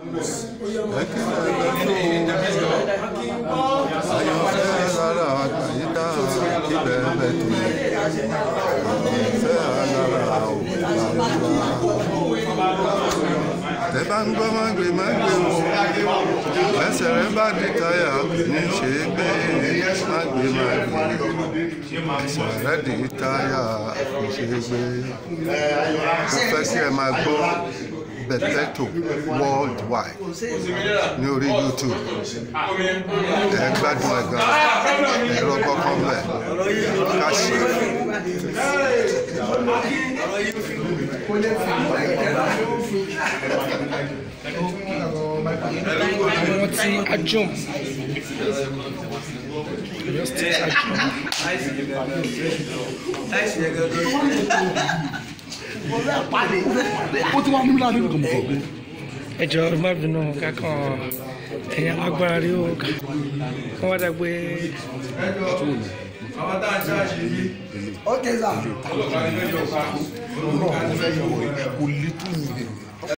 Ayọ̀fẹ́ rárá àyíká ibẹ̀ bẹ̀ tó. Ayọ̀fẹ́ rárá òkúta. Tẹ bá ń gbọ́ máa gbé máa gbé o. Ẹsẹ̀ rẹ bá di táyà kò ní ṣe é gbé. Má gbé máa gbé. Ẹsẹ̀ rẹ di táyà kò ṣe é gbé. Mo fẹ́ kí ẹ máa gbọ́ Bẹ̀tẹ̀tò worldwide ní orí YouTube. Ẹ gbádùn ẹ̀ gan. Ẹ̀rọ kọ̀ọ̀kan bẹ̀. Ká ṣe é. àwọn tí ajum Ọ̀yọ́ state ajum ó ti wá níbi láti nǹkan mọ̀ ẹjọ ẹ má bínú kankan ẹ̀yin alágbára rí o kàn wá dàgbé ok sir. kò lè tún mi.